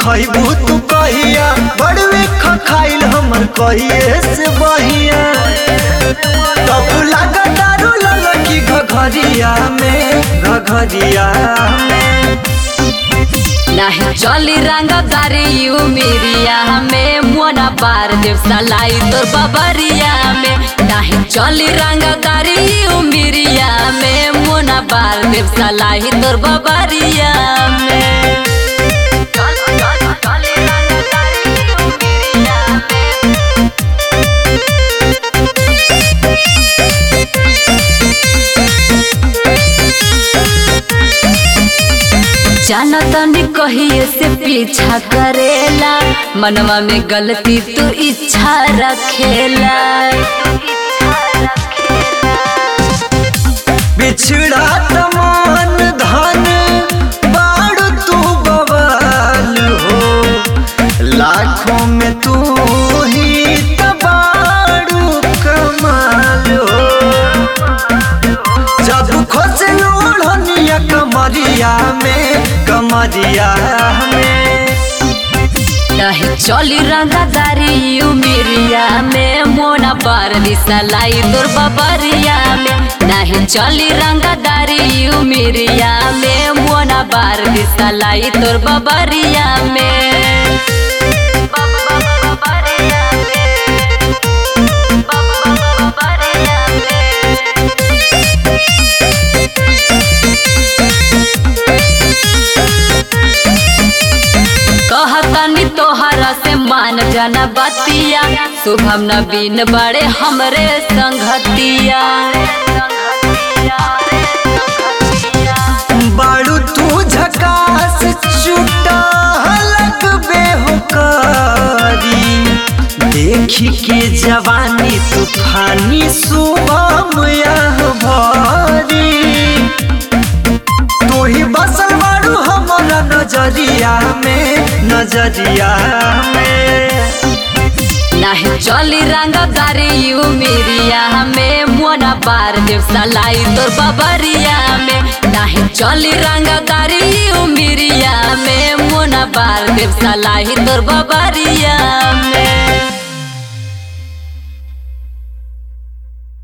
खैबू तू कहिया बड़वे खाइल हमर कहिए से बहिया तब लागा दारू ललकी घघरिया में घघरिया में नाही चली रंगदारी यू मेरिया में मोना बार देव सलाई तोर बबरिया में नाही चली रंगदारी यू मेरिया में मोना बार देव सलाई तोर बबरिया में जाना तनी कहिए से पीछा करेला मनवा में गलती तू इच्छा रखेला बिछड़ा तमान धन बाड़ तू बवाल हो लाखों में तू ही तबाड़ू कमाल हो जब खोस लोढ़निया कमरिया में कमरिया में नहीं चली रंगदारी यू मिरिया में मोना बार दिसलाई तोर बबरिया में नहीं चली रंगदारी यू मिरिया में मोना बार दिसलाई तोर बबरिया में कहतनी तोहरा से मान जाना बतिया शुभम नवीन बड़े हमरे संगतिया बाड़ू तू झकास चुटा लगबे हो करी देखी के जवानी तूफानी सुबह यह भरी तू ही बसल बाड़ू हमारा नजरिया में नजरिया में नहीं चली रंगदारी यू मेरिया में मोना बार देव सलाई तोर बबरिया में नहीं चली रंगदारी यू मेरिया में मोना बार देव सलाई तोर बबरिया में